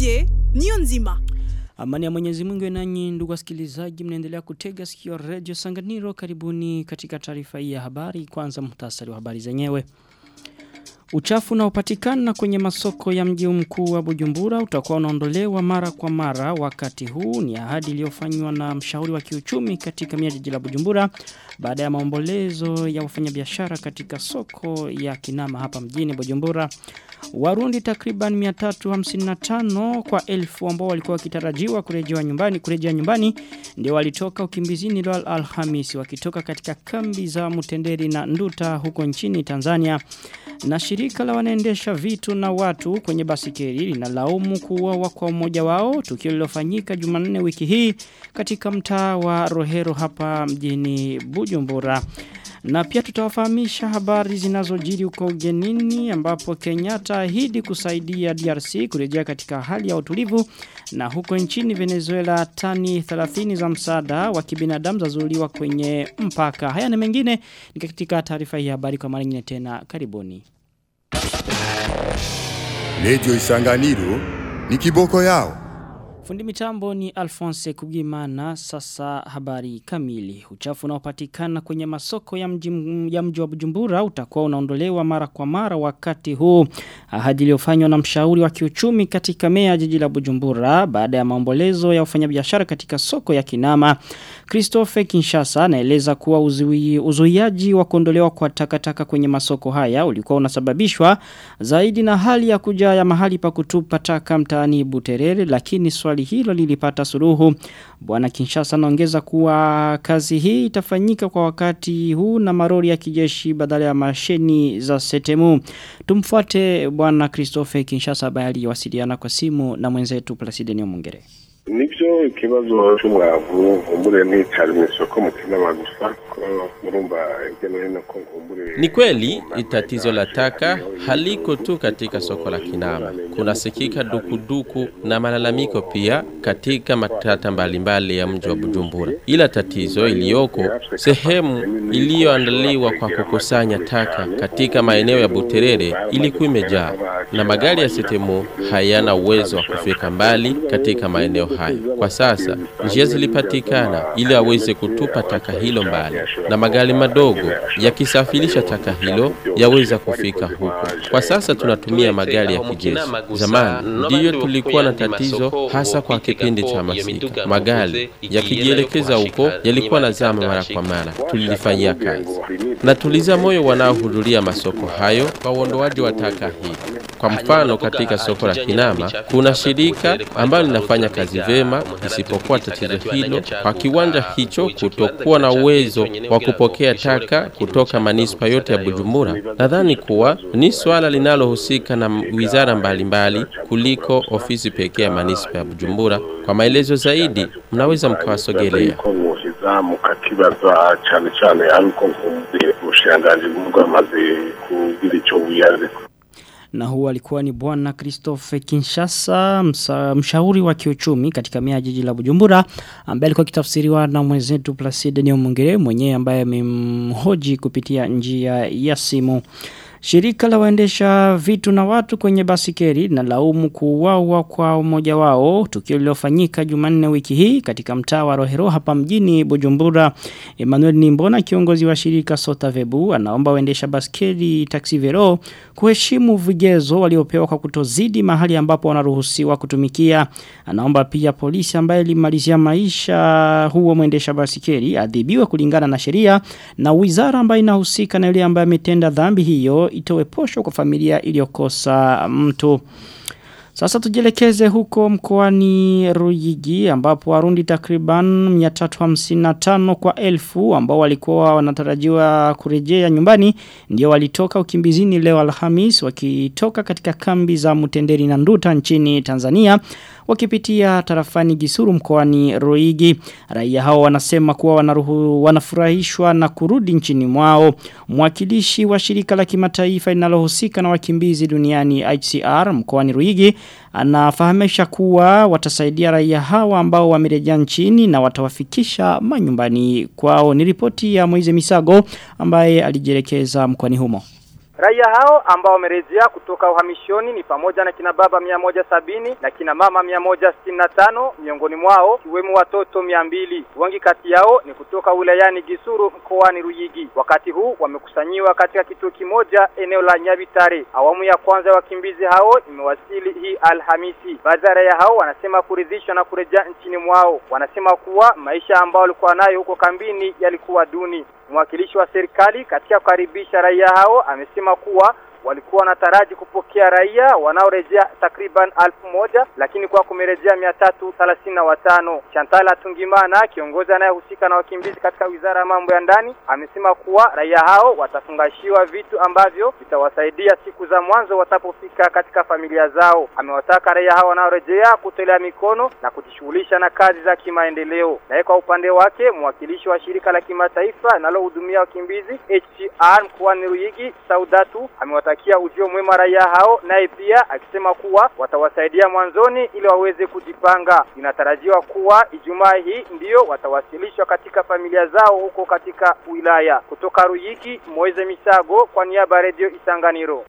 Didier niyo nzima. Amani ya Mwenyezi Mungu nanyi ndugu wasikilizaji mnaendelea kutega sikio Radio Sanganiro karibuni katika taarifa hii ya habari kwanza muhtasari wa habari zenyewe. Uchafu unaopatikana kwenye masoko ya mji mkuu wa Bujumbura utakuwa unaondolewa mara kwa mara wakati huu ni ahadi iliyofanywa na mshauri wa kiuchumi katika mia jiji la Bujumbura baada ya maombolezo ya wafanyabiashara katika soko ya Kinama hapa mjini Bujumbura. Warundi takriban 355 kwa elfu ambao walikuwa wakitarajiwa kurejea nyumbani kurejea nyumbani ndio walitoka ukimbizini leo Alhamisi wakitoka katika kambi za Mutenderi na Nduta huko nchini Tanzania na shirika la wanaendesha vitu na watu kwenye basikeli linalaumu kuuawa kwa mmoja wao tukio lilofanyika Jumanne wiki hii katika mtaa wa Rohero hapa mjini Bujumbura. Na pia tutawafahamisha habari zinazojiri huko ugenini ambapo Kenyatta ahidi kusaidia DRC kurejea katika hali ya utulivu na huko nchini Venezuela tani 30 za msaada wa kibinadamu zazuliwa kwenye mpaka. Haya na mengine ni katika taarifa hii habari kwa mara nyingine tena. Karibuni. Radio Isanganiro ni kiboko yao. Fundi mitambo ni Alphonse Kugimana sasa habari kamili. Uchafu unaopatikana kwenye masoko ya mji ya mji wa Bujumbura utakuwa unaondolewa mara kwa mara wakati huu. Ahadi iliyofanywa na mshauri wa kiuchumi katika mea jiji la Bujumbura baada ya maombolezo ya wafanyabiashara katika soko ya Kinama. Christophe Kinshasa anaeleza kuwa uzui, uzuiaji wa kuondolewa kwa takataka kwenye masoko haya ulikuwa unasababishwa zaidi na hali ya kujaa ya mahali pa kutupa taka mtaani Buterere lakini swali hilo lilipata suluhu. Bwana Kinshasa anaongeza kuwa kazi hii itafanyika kwa wakati huu na marori ya kijeshi badala ya masheni za setemu. Tumfuate Bwana Christophe Kinshasa ambaye aliwasiliana kwa simu na mwenzetu Placide Nyamungere. nibyo ikibazo cy'umwavu nkumbure nticari mu isoko mu kinama gusa ko murumva hirya no hino ko nkumbure Ni kweli tatizo la taka haliko tu katika soko la Kinama. Kunasikika dukuduku na malalamiko pia katika matata mbalimbali ya mji wa Bujumbura. Ila tatizo iliyoko sehemu iliyoandaliwa kwa kukusanya taka katika maeneo ya Buterere ilikuwa imejaa na magari ya sitemu hayana uwezo wa kufika mbali katika maeneo hayo. Kwa sasa njia zilipatikana ili aweze kutupa taka hilo mbali, na magari madogo yakisafirisha taka hilo yaweza kufika huko. Kwa sasa tunatumia magari ya kijeshi. Zamani ndiyo tulikuwa na tatizo, hasa kwa kipindi cha masika. Magari yakijielekeza huko yalikuwa na zama mara kwa mara, tulilifanyia kazi na tuliza moyo wanaohudhuria masoko hayo kwa uondoaji wa taka hii. Kwa mfano katika soko la Kinama kuna shirika ambalo linafanya kazi vema, isipokuwa tatizo hilo kwa kiwanja hicho kutokuwa na uwezo wa kupokea taka kutoka manispa yote ya Bujumbura. Nadhani kuwa ni swala linalohusika na wizara mbalimbali kuliko ofisi pekee ya manispa ya Bujumbura. Kwa maelezo zaidi, mnaweza mkawasogelea. ko mwohiza mukakibaza cyane cyane ariko nkumbure ubushiranganji bwamaze kugira icyo buyaze Na huu alikuwa ni bwana Christophe Kinshasa, msa, mshauri wa kiuchumi katika mea jiji la Bujumbura, ambaye alikuwa kitafsiriwa na mwenzetu Placide Nyomungere mwenyewe ambaye amemhoji kupitia njia ya simu. Shirika la waendesha vitu na watu kwenye basikeri na laumu kuuawa kwa mmoja wao tukio lilofanyika Jumanne wiki hii katika mtaa wa Rohero hapa mjini Bujumbura. Emmanuel Nimbona kiongozi wa shirika Sotavebu anaomba waendesha basikeri Taxi Vero kuheshimu vigezo waliopewa kwa kutozidi mahali ambapo wanaruhusiwa kutumikia. Anaomba pia polisi ambaye limalizia maisha huo mwendesha basikeri adhibiwe kulingana na sheria na wizara ambayo inahusika na yule ambaye ametenda dhambi hiyo itowe posho kwa familia iliyokosa mtu. Sasa tujielekeze huko mkoani Ruyigi ambapo warundi takriban 355 kwa elfu ambao walikuwa wanatarajiwa kurejea nyumbani ndio walitoka ukimbizini leo Alhamis wakitoka katika kambi za Mutenderi na Nduta nchini Tanzania wakipitia tarafani Gisuru mkoani Ruigi. Raia hao wanasema kuwa wanaruhu, wanafurahishwa na kurudi nchini mwao. Mwakilishi wa shirika la kimataifa linalohusika na wakimbizi duniani HCR mkoani Ruigi anafahamisha kuwa watasaidia raia hawa ambao wamerejea nchini na watawafikisha manyumbani kwao. Ni ripoti ya Moize Misago ambaye alijielekeza mkoani humo. Raia hao ambao wamerejea kutoka uhamishoni ni pamoja na kina baba mia moja sabini na kina mama mia moja sitini na tano miongoni mwao kiwemo watoto mia mbili. Wengi kati yao ni kutoka wilayani Gisuru mkoani Ruyigi. Wakati huu wamekusanyiwa katika kituo kimoja eneo la Nyabitare. Awamu ya kwanza ya wakimbizi hao imewasili hii Alhamisi. Baadhi ya raia hao wanasema kuridhishwa na kurejea nchini mwao. Wanasema kuwa maisha ambao walikuwa nayo huko kambini yalikuwa duni. Mwakilishi wa serikali katika kukaribisha raia hao amesema kuwa walikuwa wanataraji kupokea raia wanaorejea takriban alfu moja lakini kwa kumerejea mia tatu thelathini na watano. Chantala Tungimana, kiongozi anayehusika na wakimbizi katika wizara ya mambo ya ndani, amesema kuwa raia hao watafungashiwa vitu ambavyo vitawasaidia siku za mwanzo watapofika katika familia zao. Amewataka raia hao wanaorejea kutolea mikono na kujishughulisha na kazi za kimaendeleo. Naye kwa upande wake mwakilishi wa shirika la kimataifa linalohudumia wakimbizi HCR mkoani Ruyigi, Saudatu amewatakia ujio mwema raia hao, naye pia akisema kuwa watawasaidia mwanzoni ili waweze kujipanga. Inatarajiwa kuwa Ijumaa hii ndiyo watawasilishwa katika familia zao huko katika wilaya. Kutoka Ruyigi, Moize Misago kwa niaba ya Radio Isanganiro.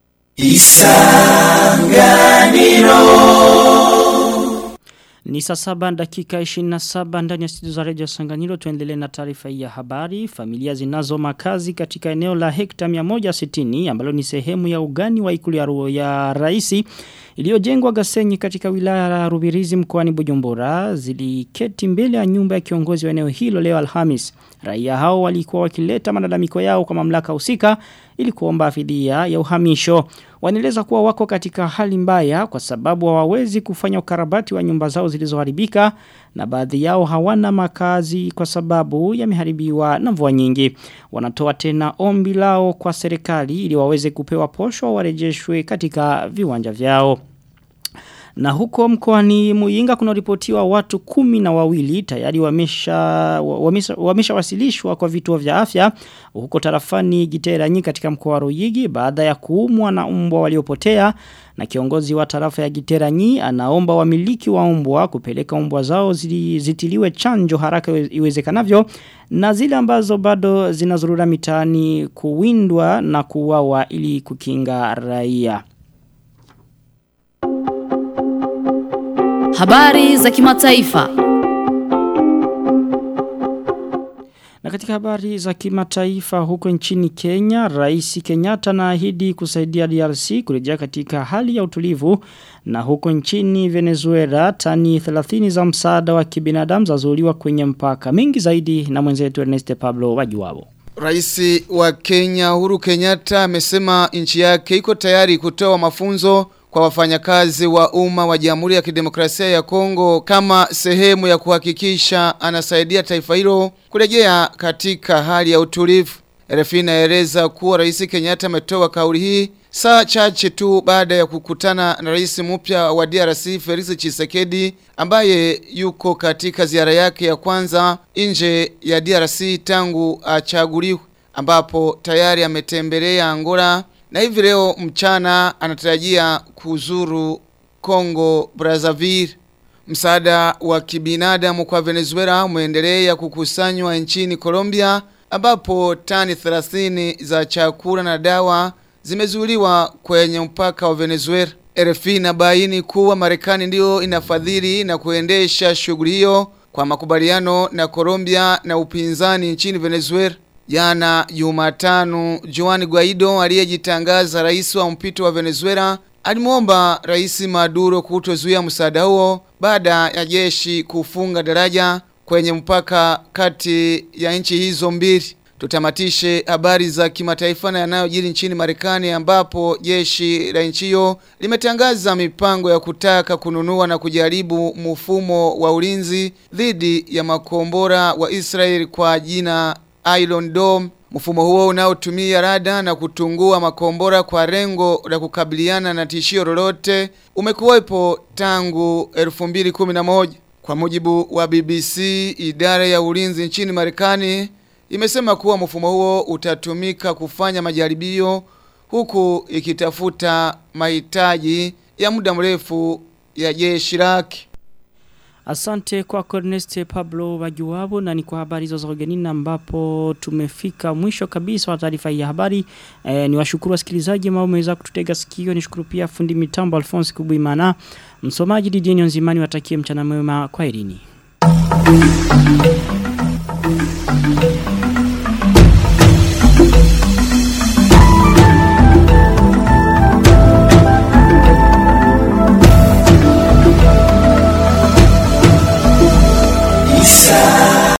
Ni saa saba dakika 27 ndani ya studio za Radio Sanganiro tuendelee na taarifa hii ya habari. Familia zinazo makazi katika eneo la hekta 160 ambalo ni sehemu ya ugani wa ikulu ya, Ru- ya raisi iliyojengwa Gasenyi katika wilaya ya Rubirizi mkoani Bujumbura ziliketi mbele ya nyumba ya kiongozi wa eneo hilo leo Alhamis. Raia hao walikuwa wakileta malalamiko yao kwa mamlaka husika ili kuomba fidia ya uhamisho. Wanaeleza kuwa wako katika hali mbaya kwa sababu hawawezi kufanya ukarabati wa nyumba zao zilizoharibika na baadhi yao hawana makazi kwa sababu yameharibiwa na mvua nyingi. Wanatoa tena ombi lao kwa serikali ili waweze kupewa posho warejeshwe katika viwanja vyao. Na huko mkoani Muyinga kuna ripotiwa watu kumi na wawili tayari wamesha, wamesha, wamesha wasilishwa kwa vituo vya afya huko tarafani Giteranyi katika mkoa wa Ruyigi baada ya kuumwa na mbwa waliopotea na kiongozi wa tarafa ya Giteranyi anaomba wamiliki wa mbwa kupeleka mbwa zao zili, zitiliwe chanjo haraka iwezekanavyo na zile ambazo bado zinazurura mitaani kuwindwa na kuuawa ili kukinga raia. Habari za kimataifa. Na katika habari za kimataifa huko nchini Kenya, Rais Kenyatta anaahidi kusaidia DRC kurejea katika hali ya utulivu na huko nchini Venezuela tani 30 za msaada wa kibinadamu zazuliwa kwenye mpaka. Mingi zaidi na mwenzetu Ernest Pablo wajuwabo. Raisi wa Kenya Uhuru Kenyatta amesema nchi yake iko tayari kutoa mafunzo kwa wafanyakazi wa umma wa Jamhuri ya Kidemokrasia ya Kongo kama sehemu ya kuhakikisha anasaidia taifa hilo kurejea katika hali ya utulivu. RFI inaeleza kuwa Rais Kenyatta ametoa kauli hii saa chache tu baada ya kukutana na rais mpya wa DRC Felix Tshisekedi ambaye yuko katika ziara yake ya kwanza nje ya DRC tangu achaguliwe ambapo tayari ametembelea Angola na hivi leo mchana anatarajia kuzuru Congo Brazzaville. Msaada wa kibinadamu kwa Venezuela umeendelea kukusanywa nchini Colombia ambapo tani 30 za chakula na dawa zimezuiliwa kwenye mpaka wa Venezuela. RFI inabaini kuwa Marekani ndiyo inafadhili na kuendesha shughuli hiyo kwa makubaliano na Colombia na upinzani nchini Venezuela. Jana Jumatano, Juan Guaido aliyejitangaza rais wa mpito wa Venezuela alimwomba rais Maduro kutozuia msaada huo baada ya jeshi kufunga daraja kwenye mpaka kati ya nchi hizo mbili. Tutamatishe habari za kimataifa na yanayojiri nchini Marekani ambapo jeshi la nchi hiyo limetangaza mipango ya kutaka kununua na kujaribu mfumo wa ulinzi dhidi ya makombora wa Israel kwa jina Iron Dome. Mfumo huo unaotumia rada na kutungua makombora kwa rengo la kukabiliana na tishio lolote umekuwepo tangu 2011. Kwa mujibu wa BBC, idara ya ulinzi nchini Marekani imesema kuwa mfumo huo utatumika kufanya majaribio huku ikitafuta mahitaji ya muda mrefu ya jeshi lake. Asante kwa Corneste Pablo Wajuwabo na ni kwa habari hizo za ugenini ambapo tumefika mwisho kabisa wa taarifa hii ya habari. E, ni washukuru wasikilizaji ambao wameweza kututega sikio. Nishukuru pia fundi mitambo Alphonse Kubuimana. Msomaji Didier Nzimani watakie mchana mwema kwa irini.